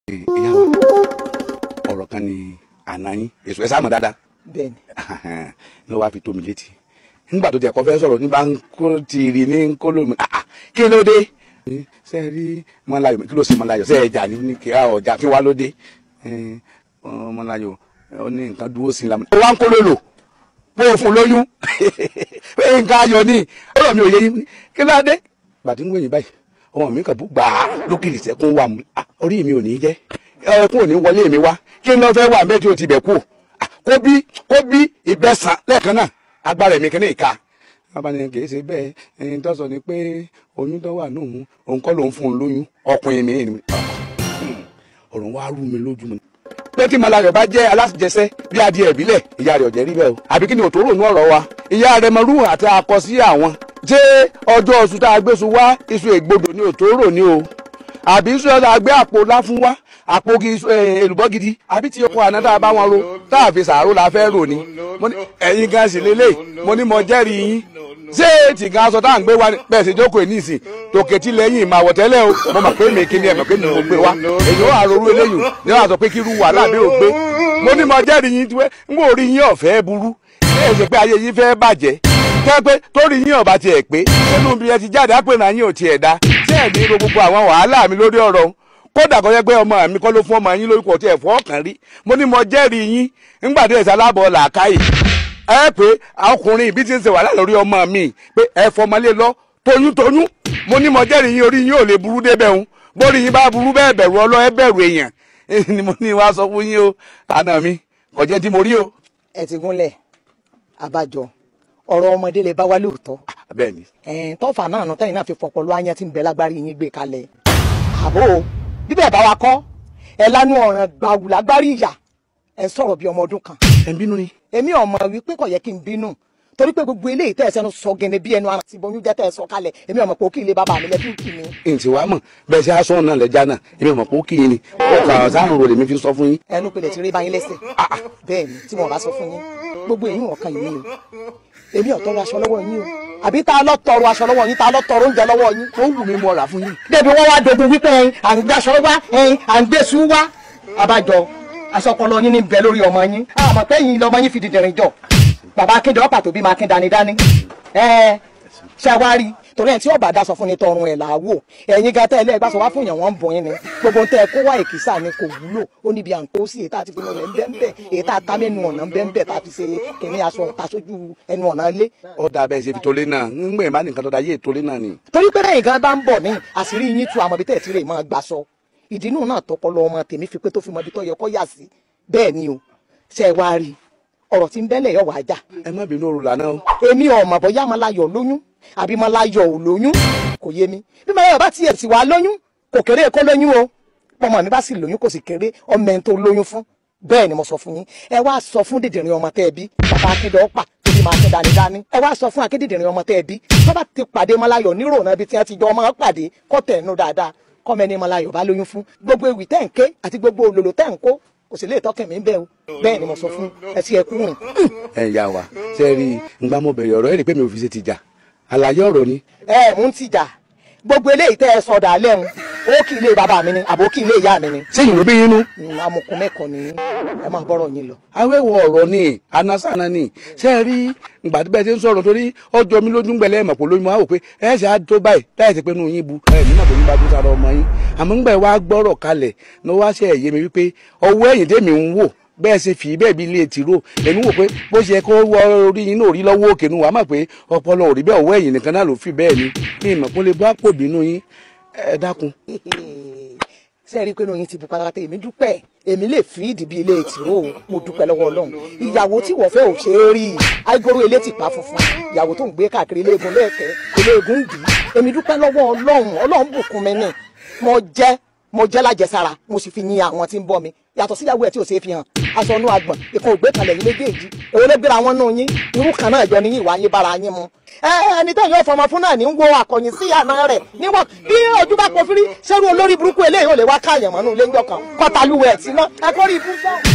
ìyá wa ọ̀rọ̀ kan ni àná yín èso ẹ sáàmù dáadáa bẹ́ẹ̀ni ló wá fi tó mi létí nígbà tó tiẹ̀ kọ́ fẹ́ sọ̀rọ̀ nígbà kó tìrì ní kó lómi ah ah, kí ló dé ṣe rí mọ́láyọ̀ kí ló sì mọ́láyọ̀ ṣe ẹja ní ní kí á ọjà kí wá ló dé Eh, ọ, mọ́láyọ̀ ó ní nǹkan dúró sí i lámú. ó wá ń kó lòlò bó o fún lóyún pé nǹkan ayọ̀ ni ọ̀rọ̀ mi ò yé yín kí ló dé. gbàtí ń wẹ̀yìn báyìí ọmọ mi kàn bú gbàá lókìrì sẹ́kún wà mú Ah, orí mi ò ní jẹ́ ẹkún ò ní wọlé mi wá kí n lọ fẹ́ wà mẹ́tí o ti bẹ̀ kú Ah, kó bí kó bí ìbẹ́sàn lẹ́ẹ̀kan náà agbára mi kìíní ìka abáni kìí ṣe bẹ́ẹ̀ ẹni tó sọ ni pé oyún tó wà nùhún òun kọ́ ló ń fún un lóyún ọkùnrin mi ni ọ̀rọ̀ wa rú mi lójú mi. pé tí malayọ̀ bá jẹ́ alájẹsẹ́ bí adìẹ ìbílẹ̀ ìyá rẹ̀ ọ̀jẹ̀ rí bẹ́ẹ̀ o àbí kí ni òtóró nú ọ̀rọ̀ wa ìyá rẹ̀ mọ̀rú àti akọ sí àwọn ṣé ọjọ́ oṣù tá a gbé su wá iṣu ègbodò ni òtóró ni o àbí iṣu ọ̀sà àgbé àpò láfún wá àpò gi- eh, èlùbọ́ gidi àbí tí ọkọ̀ àná tá a bá wọn ro tá a fi sàárò la fẹ́ rò ni mo ní ẹ̀yin gan sì lélẹ̀ mo ní mo jẹ́rìí yín ṣé tìga aṣọ tá à ń gbé wa ni bẹ́ẹ̀ sì jókòó ẹ̀ níìsín tòkè tí lẹ́yìn máa wọ̀ tẹ́lẹ̀ o mo mọ̀ pé mi kí ni ẹ̀ mọ̀ pé mi ò gbé wa èyí ó àròrú eléyìí ni wọ́n á sọ pé kí irú wàhálà mi ò gbé mo ní mo jẹ́rìí yín tiwẹ́ n kò rí yín ọ̀fẹ́ burú ẹ̀ ṣe pé ayé yín fẹ́ bàjẹ́ kẹ́ pé torí yín ọ̀bà tiẹ̀ pé nínú bí ẹ ti jáde àpè náà yín ò tiẹ̀ dá ṣé ẹ̀ ní ro gbogbo àwọn wàhálà mi lórí ọ̀rọ̀ kódà kọ́ jẹ́ pé ọmọ mi kọ́ ló fún ọmọ yín lórúkọ tí ẹ̀ fọ́ ọ̀kan rí mo ní mo jẹ́rìí yín ńgbà tí ẹ̀ sálábọ̀ làákàyè ẹ pé ọkùnrin ìbí ti ń ṣe wàhálà lórí ọmọ mi pé ẹ fọmọlé lọ toyúntoyún mo ní mo jẹ́rìí yín orí yín ò lè burú débẹ̀ ń bórí yín bá burú bẹ́ẹ̀ bẹ̀rù ọlọ́ ẹ bẹ̀rù èèyàn ni mo ní wá sọ fún yín o àná mi kò jẹ́ tí mo rí o. ẹ ti gúnlẹ̀ àbájọ ọ̀rọ̀ ọmọdé lè bá wá lóòótọ́ bẹ́ẹ̀ ni ẹ̀ẹ́n tọ́fà náà nù tẹ́yìn náà fi fọpọ̀ lọ ayán tí ń bẹ lágbárí yín gbé kalẹ̀ àbó o bíbẹ̀ bá wa kọ́ ẹ lánú ọ̀ràn gbàwù lágbárí ìyà ẹ sọ̀rọ̀ bí ọmọ ọdún kan ẹ ń bínú ni. èmi ọmọ wípé kò yẹ kí n bínú torí pé gbogbo eléyìí tẹ́ ẹ sẹ́nu sọ gẹ́nẹ́ bí ẹnu ara ti bọ́yún jẹ́ tẹ́ ẹ sọ kalẹ̀ èmi ọmọ pé ó kí ilé bàbá mi lẹ́bí kì mí. ǹtí wàá mọ̀ bẹ́ẹ̀ ṣe aṣọ náà lẹ́jà náà èmi mọ̀ pé ó kì í ni ó kà ọ̀ sáà ń ro lèmi fi sọ fún yín. ẹnu pilẹ̀ ti rí báyìí lẹ́sẹ̀ bẹ́ẹ̀ ni tí mo bá sọ fún yín gbogbo èyí wọn kan yìí o èmi ò tọrọ aṣọ lọ́wọ́ yín o àbí tá a lọ tọrọ aṣọ lọ́wọ́ yín tá a lọ tọrọ oúnjẹ lọ́wọ́ yín ó wù mí mo rà fún yín. débi wọn wá dogun wípé ẹyin à ń gbé aṣọ wá ẹyin à ń gbé sùn wá abájọ aṣọ ọpọlọ yín ní bẹ lórí ọmọ yín àmọ́ pé yín lọmọ yín fi dìdìrín jọ bàbá akéde ọ̀pá tó bí máa kín dání-dání ẹ ṣàwárí torí ẹ̀ tí ọba dá sọ fún ni tọrùn ẹ̀ là á wò ẹ̀yin gan tẹ́ ẹ lẹ́ẹ̀gbá sọ wá fún yàn wọ́n ń bọ̀ yín ni gbogbo ń tẹ́ ẹ kó wá èkìsà ni kò wúlò ó níbi à ń kó sí ètò àti pinnu rẹ̀ ń bẹ́ ń bẹ́ ètò àtàmẹ́nu ọ̀nà ń bẹ́ ń bẹ́ tá a fi ṣe kìnìún aṣọ ta sójú ẹnu ọ̀nà ilé ó dà bẹ́ẹ̀ ṣe fi tolé náà ń gbẹ̀ má nìkan tó da yé tolé náà ni. torí pé lẹ́yìn gan bá ń bọ̀ ní àṣírí yín tu àmọ́ bí tẹ̀ tí rè máa gbà sọ ìdínú náà tọpọlọ ọmọ tèmi fi pé tó fi mọ ibi tó yẹ kó yà sí bẹ́ẹ̀ ni o ṣe wá rí ọ̀rọ̀ tí ń bẹ́lẹ̀ yọ̀ wá jà ẹ má bínú òru lànà o. èmi ọmọ bóyá Málayọ̀ lóyún àbí Málayọ̀ ò lóyún kò yé mi bí Málayọ̀ bá tiẹ̀ sì wá lóyún kò kéré kó lóyún o ọmọ mi bá sì lóyún kò sì kéré ọmọ ẹni tó lóyún fún bẹ́ẹ̀ ni mo sọ fún yín ẹ wá sọ fún dìdìrín ọmọ tẹ́ ẹ bí bàbá akéde ọ̀pá tó fi máa tẹ́ dání dání ẹ wá sọ fún akédìdìrín ọmọ tẹ́ ẹ bí tó bá ti pàdé Málayọ̀ nírònà ibi tí wọ́n ti jọ ọmọ pàdé kọ́ tẹ̀ ẹnu dáadáa kọ́mọ ẹni Málayọ̀ bá lóyún fún gbogbo ewì tẹ́ ń ké àti gbogbo òlòlò tẹ́ ń kó kò sì lè tọ́kẹ̀ mí bẹ́ẹ̀ o bẹ́ẹ̀ ni mo sọ fún ẹ sí ẹkú rìn ẹ yà wá ṣe rí i ngbà mo bẹ̀rẹ̀ ọ̀rọ̀ ẹ̀ rí i pé mi ò fi ṣe ti jà àlàyé ọ̀rọ̀ ni. ẹ mú ti jà gbogbo eléyìí tẹ́ ẹ sọdà lẹ́hùn ó kì í lé bàbá mi ni àbó kì í lé ìyá mi ni sẹ́yìn ló bí yín nú. Mm, amukun mẹ́kọ̀ọ́ ni ẹ máa bọ́rọ̀ yín lọ. awẹ́wọ̀ ọ̀rọ̀ ni anasana ni ṣe é rí ìgbà tí bẹ́ẹ̀ ti ń sọ̀rọ̀ torí ọjọ́ mi lójú ń gbẹ̀lẹ́ ẹ̀mọ̀ pò lóyún wa wò pé ẹ ṣe á tó báyìí láì ti pé inú yín bu ẹ nínú àbòyún bá tó sára ọmọ yín àmọ́ ńgbà wá gbọ́rọ̀ kalẹ̀ ní wá ṣe ẹ̀yẹ mi wípé ọwọ́ ẹ̀yìn tèmi ń wò bẹ́ẹ̀ ṣe fi bẹ́ẹ̀ bí ilé tìró èmi wò pé bó ṣe kó wọ orí yín náà rí lọ́wọ́ òkè nu wàá mọ̀ pé ọpọlọ ò rí bẹ́ẹ̀ ọwọ́ ẹ̀yìn nìkan náà ló fi bẹ́ẹ̀ ni ní ìmọ̀ kó lè bá pò bínú yín ẹ dákun. ṣé ẹ rí i pé oyin ti bu pátápátá èmi dúpẹ́ èmi lè fi ìdí bí ilé ìtìró o mo dúpẹ́ lọ́wọ́ ọlọ́run ìyàwó tí wọ́n fẹ́ ò ṣe é rí i àìgbóró ilé ti pa funfun ìyàwó tó ń gbé káàkiri iléegun lẹ́ẹ̀kẹ́ iléegun dì í èmi dúpẹ́ lọ́wọ́ ọlọ́run ọlọ́run bùkún mi ní mo jẹ́ mo jẹ́ lájẹsára mo sì fi yin àwọn tí ń bọ́ mi yàtọ̀ síyàwó ẹ̀ tí ò ṣe é fi hàn aṣọ inú agbọ̀n ìkan ògbé kalẹ̀ yín méjèèjì èwo ló gbéra wọn nù yín irú kan náà jọ ní yín ìwà yín bára yín mu. ẹ ẹni tó yọ fọmọ fún náà ní ń wo àkọyìn sí àná rẹ̀ níwọ̀n bí ojú bá pọ̀ fírí sẹ́rù olórí burúkú eléyìí ò lè wá káàyàn mọ́nú ilé ńjọ kan kọ́tàlúwẹ̀ ẹ̀ tí náà ẹ kórìí ibú fún.